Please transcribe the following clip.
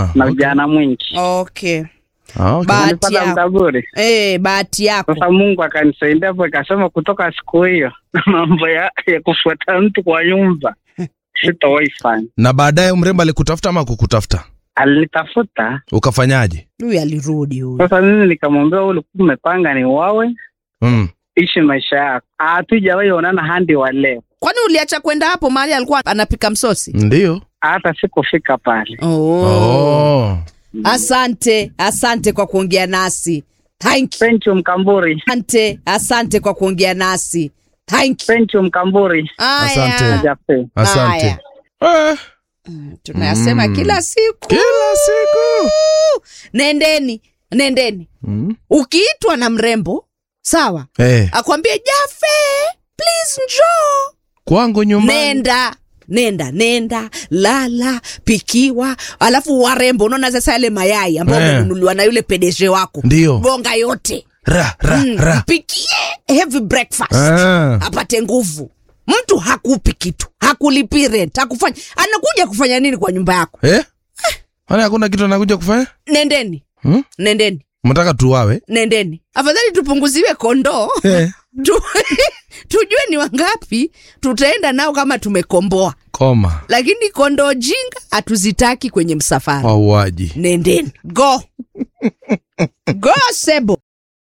na okay. ujana mwingi okay Ah, okay. Ba- Bahati nilipata yako. mkaburi Eh, bahati yako sasa mungu akanisaidia hapo ikasema kutoka siku hiyo mambo ya, ya kufuata mtu kwa nyumba sitawahi fanya na baadaye mrembo alikutafuta ama kukutafuta alinitafuta ukafanyaje huyu alirudi huyu sasa mimi nikamwambia "Wewe ulikuwa umepanga ni wawe mm. ishi maisha yako hatujawahi onana handi wa leo kwani uliacha kwenda hapo mahali alikuwa anapika msosi ndio hata sikufika pale oh. oh. asante asante kwa kuongea nasi thank you pencho mkamburi asante asante kwa kuongea nasi thank you pencho mkamburi Asante. Aya. jape asante Haya. eh, tunayasema Mm. kila siku kila siku nendeni nendeni mm. ukiitwa na mrembo sawa eh, akwambie jafe please njoo kwangu nyumbani nenda nenda nenda lala pikiwa alafu warembo unaona sasa yale mayai ambayo Eh. umenunuliwa na yule pedeje wako ndio gonga yote ra ra Mm, ra mpikie heavy breakfast ah. apate nguvu mtu hakupi kitu hakulipi rent hakufanya anakuja kufanya nini kwa nyumba yako eh? Kwani hakuna kitu anakuja kufanya nendeni hmm? nendeni mtaka tuwawe nendeni afadhali tupunguziwe kondoo eh. tu, tujue ni wangapi tutaenda nao kama tumekomboa koma lakini kondoo jinga hatuzitaki kwenye msafara wauaji nendeni go go sebo